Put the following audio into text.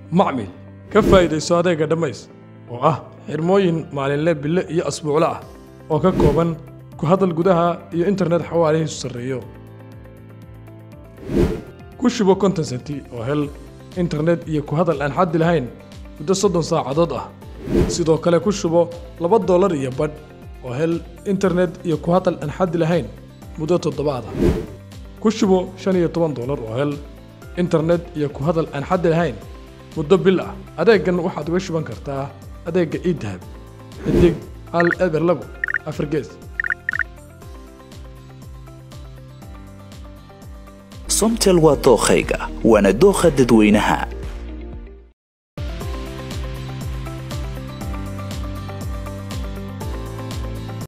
macmil ka faa'iidayso adeega dhammays oo ah xirmooyin maalinle bille iyo asbuucle ah oo ka kooban ku hadal gudaha iyo internet xawaarihiisu sarreeyo ku shubo konton senti oo hel internet iyo ku hadal aan xaddi lahayn muddo soddon saacadood ah sidoo kale ku shubo laba dollar iyo badh oo hel internet iyo ku hadal aan xaddi lahayn muddo toddobaad ah ku shubo shan iyo toban dollar oo hel internet iyo ku hadal aan xaddi lahayn muddo bil ah adeegan waxaad uga shuban kartaa adeegga idahab xidig hal eber labo afar gees somtel waa dookhayga waana dookha dadweynaha